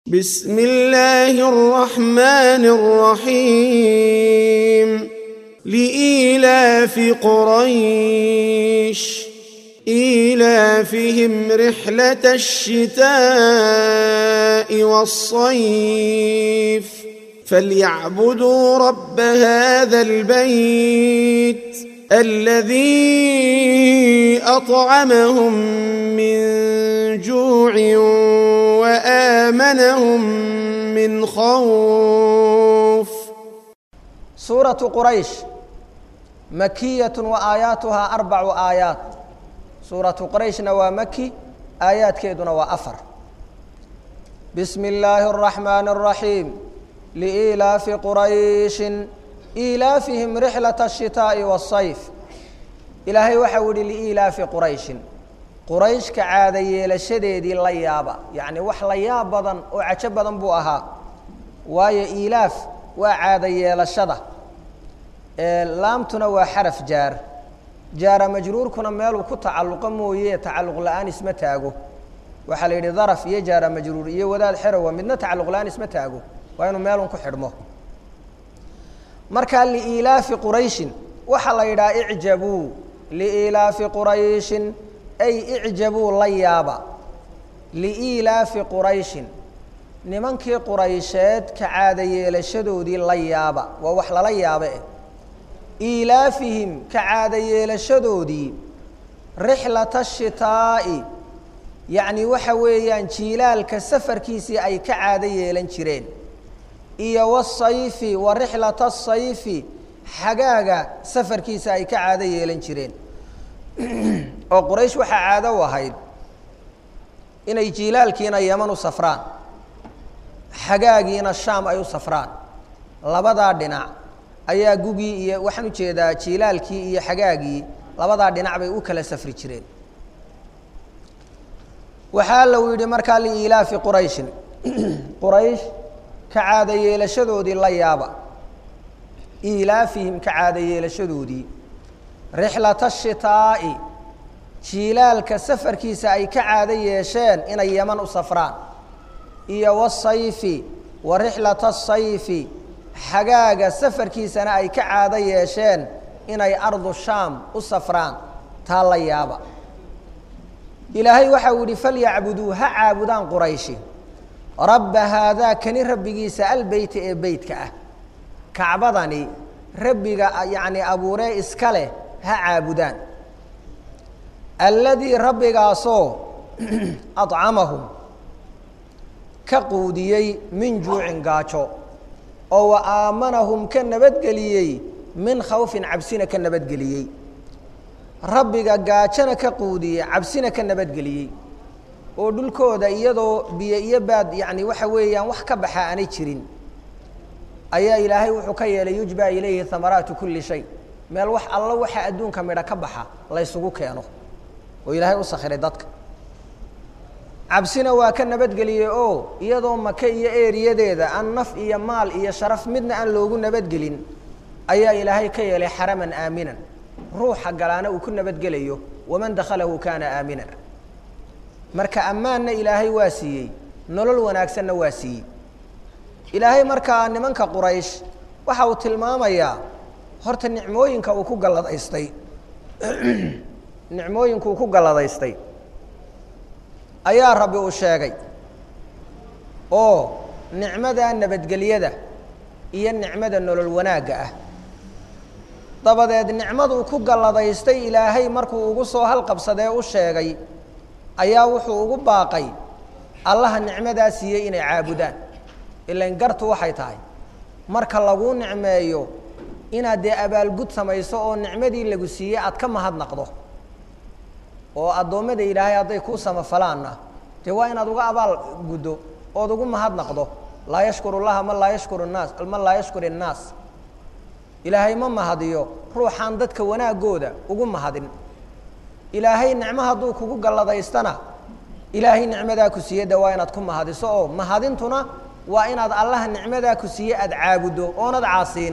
بسم الله الرحمن الرحيم لإيلاف قريش إيلافهم رحلة الشتاء والصيف فليعبدوا رب هذا البيت الذي أطعمهم من جوع وآمنهم من خوف سورة قريش مكية وآياتها أربع آيات سورة قريش نوى مكي آيات كيدنا وأفر بسم الله الرحمن الرحيم لإيلاف قريش إيلافهم رحلة الشتاء والصيف إلهي وحولي لإيلاف قريش quraysh ka caada yeelashadeedii la yaaba yacni wax la yaab badan oo cajo badan buu ahaa waayo iilaaf waa caada yeelashada laamtuna waa xaraf jaar jaara majruurkuna meeluu ku tacalluqo mooye tacalluq la-aan isma taago waxaa la yidhi daraf iyo jaara majruur iyo wadaad xerowa midna tacalluq la-aan isma taago waa inuu meelun ku xidhmo markaa liiilaafi qurayshin waxaa la yidhaha icjabuu liiilaafi qurayshin ay icjabuu la yaaba liiilaafi qurayshin nimankii quraysheed ka caada yeelashadoodii la yaaba waa wax lala yaabe eh iilaafihim ka caada yeelashadoodii rixlata shitaa'i yacni waxa weeyaan jiilaalka safarkiisii ay ka caado yeelan jireen iyo wasayfi wa rixlata sayfi xagaaga safarkiisa ay ka caado yeelan jireen oo quraysh waxaa caado u ahayd inay jiilaalkiina yeman u safraan xagaagiina shaam ay u safraan labadaa dhinac ayaa gugii iyo waxaan ujeedaa jiilaalkii iyo xagaagii labadaa dhinac bay u kala safri jireen waxaa lau yidhi markaa liiilaafi qurayshin quraysh ka caada yeelashadoodii la yaaba iilaafihim ka caada yeelashadoodii rixlata shitaa'i jiilaalka safarkiisa ay ka caado yeesheen inay yeman u safraan iyo wasayfi wa rixlata sayfi xagaaga safarkiisana ay ka caado yeesheen inay ardu shaam u safraan taa la yaaba ilaahay waxa uu yihi falyacbuduu ha caabudaan qurayshi rabba haadaa kani rabbigiisa albeyti ee beytka ah kacbadani rabbiga yacni abuuree iska leh ha caabudaan alladii rabbigaasoo acamahum ka quudiyey min juucin gaajo oo wa aamanahum ka nabadgeliyey min khawfin cabsina ka nabadgeliyey rabbiga gaajona ka quudiyey cabsina ka nabadgeliyey oo dhulkooda iyadoo biyo iyo baad yacni waxa weeyaan wax ka baxa aanay jirin ayaa ilaahay wuxuu ka yeelay yujba ilayhi hamaraatu kulli shay meel wax allo waxa adduunka midho ka baxa la ysugu keeno oo ilaahay u sakhiray dadka cabsina waa ka nabadgeliyey oo iyadoo maka iyo eeriyadeeda aan naf iyo maal iyo sharaf midna aan loogu nabadgelin ayaa ilaahay ka yeelay xaraman aaminan ruuxa galaana uu ku nabadgelayo waman dakhalahu kaana aaminan marka ammaanna ilaahay waa siiyey nolol wanaagsanna waa siiyey ilaahay markaa nimanka quraysh waxa uu tilmaamayaa horta nicmooyinka uu ku galladaystay nicmooyinka uu ku galladaystay ayaa rabbi uu sheegay oo nicmada nabadgelyada iyo nicmada nolol wanaagga ah dabadeed nicmaduu ku galladaystay ilaahay markuu ugu soo halqabsadee u sheegay ayaa wuxuu ugu baaqay allaha nicmadaa siiyey inay caabudaan ilan gartu waxay tahay marka laguu nicmeeyo inaad dee abaalgud samayso oo nicmadii lagu siiyey aad ka mahadnaqdo oo addoommada ilaahay hadday kuu samafalaanna dee waa inaad uga abaal guddo ood ugu mahadnaqdo laa yashkuru llaha man laa yashkuru nnaas man laa yashkur innaas ilaahay ma mahadiyo ruuxaan dadka wanaagooda ugu mahadin ilaahay nicmo hadduu kugu galladaystana ilaahay nicmadaa ku siiye de waa inaad ku mahadiso oo mahadintuna waa inaad allaha nicmadaa ku siiye aada caabuddo oonad caasiin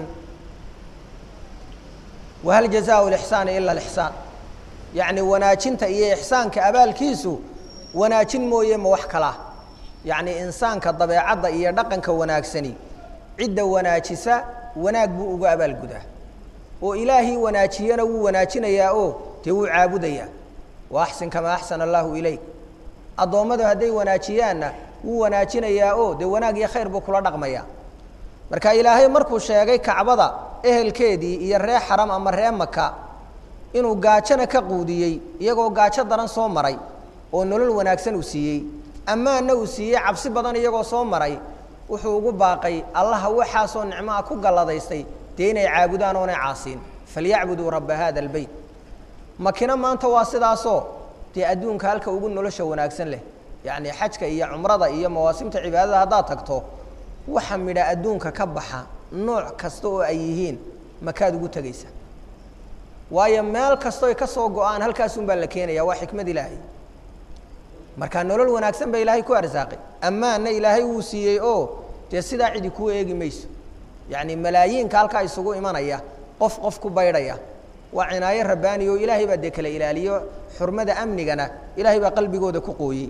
wahal jazaau lixsaani ila alixsaan yacni wanaajinta iyo ixsaanka abaalkiisu wanaajin mooye ma wax kalaa yacnii insaanka dabeecadda iyo dhaqanka wanaagsani cidda wanaajisa wanaag buu ugu abaalgudaa oo ilaahii wanaajiyana wuu wanaajinayaa oo dee wuu caabudayaa wa axsin kamaa axsana allaahu ilayk addoommadu hadday wanaajiyaanna wuu wanaajinayaa oo dee wanaag iyo khayr buu kula dhaqmayaa marka ilaahay markuu sheegay kacbada ehelkeedii iyo ree xaram ama ree maka inuu gaajona ka quudiyey iyagoo gaajo daran soo maray oo nolol wanaagsan uu siiyey ammaanna uu siiyey cabsi badan iyagoo soo maray wuxuu ugu baaqay allaha waxaasoo nicmaha ku galladaystay dee inay caabudaan oonay caasiin falyacbuduu rabba hada albeyt makina maanta waa sidaasoo dee adduunka halka ugu nolosha wanaagsan leh yacni xajka iyo cumrada iyo mawaasimta cibaadada haddaad tagto waxa midha adduunka ka baxa nooc kasta oo ay yihiin makaad ugu tegaysa waayo meel kastoy ka soo go-aan halkaasun baa la keenaya waa xikmad ilaahay marka nolol wanaagsan ba ilaahay ku arsaaqay ammaanna ilaahay wuu siiyey oo dee sidaa cidi kuu eegi mayso yacni malaayiinka halkaa isugu imanaya qof qof ku baydhaya waa cinaayo rabbaani oo ilaahay baa dee kala ilaaliyo xurmada amnigana ilaahay baa qalbigooda ku qooyey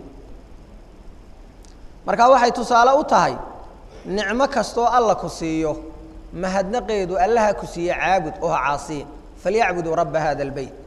marka waxay tusaale u tahay nicmo kastoo alla ku siiyo mahadnaqeedu allaha ku siiye caabud oo ha caasiin falyacbuduu rabba hada albeyt